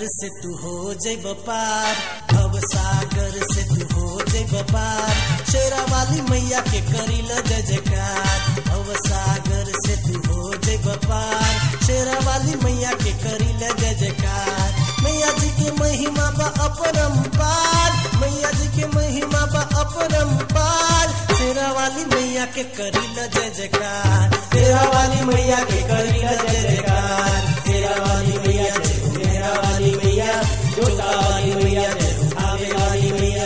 से तू हो जैब पार भव सागर से तू हो जैब पार शेरा वाली मैया के करील जय जयकार भव सागर से तू हो जैब पार शेरा वाली मैया के करील जय जयकार मैया जी के महिमा बा अपरंपार मैया जी के महिमा बा अपरंपार शेरा वाली मैया के करील जय जयकार शेरा वाली मैया के करील जय जयकार शेरा वाली मैया जय हो मेरा वाली मैया जोता वाली मैया जय हो आवे वाली मैया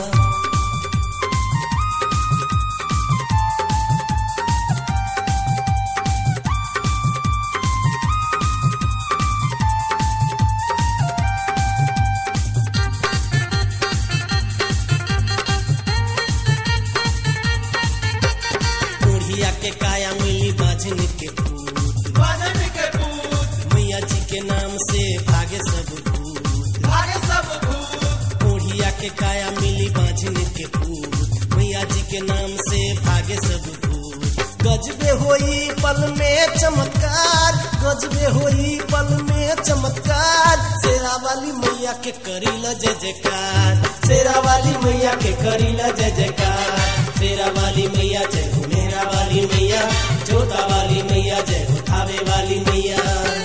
बुढ़िया के काया मिली बाजन के पूत बाजन के पूत मैया जी के नाम से भागे सब भूत भागे सब भूत बुढ़िया के काया मिली बाजन के पूत मैया जी के नाम से भागे सब भूत गजबे होई पल में चमत्कार गजबे होई पल में चमत्कार शेरा वाली मैया के करीला जय जयकार शेरा वाली मैया के करीला जय जयकार शेरा वाली मैया जय हो मेरा वाली मैया जोता वाली मैया जय हो थावे वाली मैया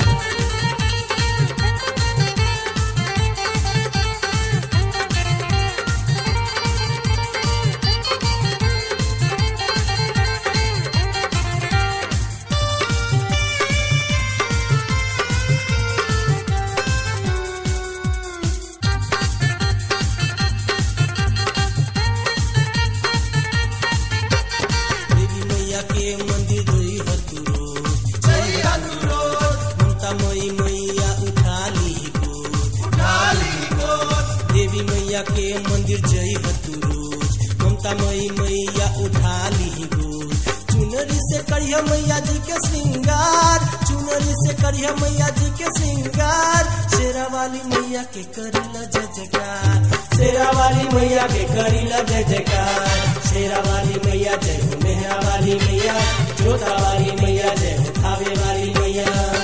देवी मैया के मंदिर जोई हतु रोज जय अनुरोध ममता मई मैया उठा ली गोद उठा ली गोद देवी मैया के मंदिर जई हतु रोज ममता मई मैया उठा ली गोद चुनरी से करिया मैया जी के श्रृंगार चुनरी से करिया मैया जी के श्रृंगार शेरा वाली मैया के करीला जय जयकार शेरा वाली मैया के करीला जय जयकार शेरा वाली मैया जय हो मेहरा वाली मैया जोता वाली मैया जय हो थावे वाली मैया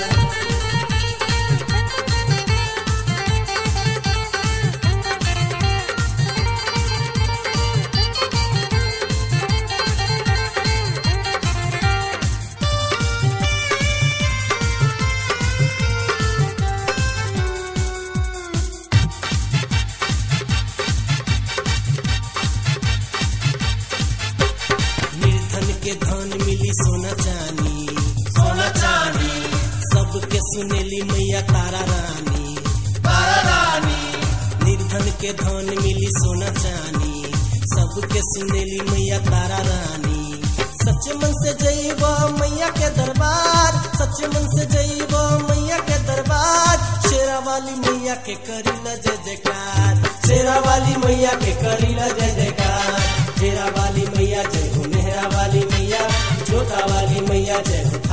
निर्धन के धन मिली सोना चानी सोना चांदी सबके सुनेली मैया तारा रानी तारा रानी निर्धन के धन मिली सोना चानी सबके सुनेली मैया तारा रानी सच मन से जईब मैया के दरबार सच मन से जईब मैया के दरबार शेरा वाली मैया के करीला जय जयकार शेरा वाली मैया के करीला जय जयकार शेरा वाली मैया जय हो मेहरा वाली मैया जोता वाली मैया जय हो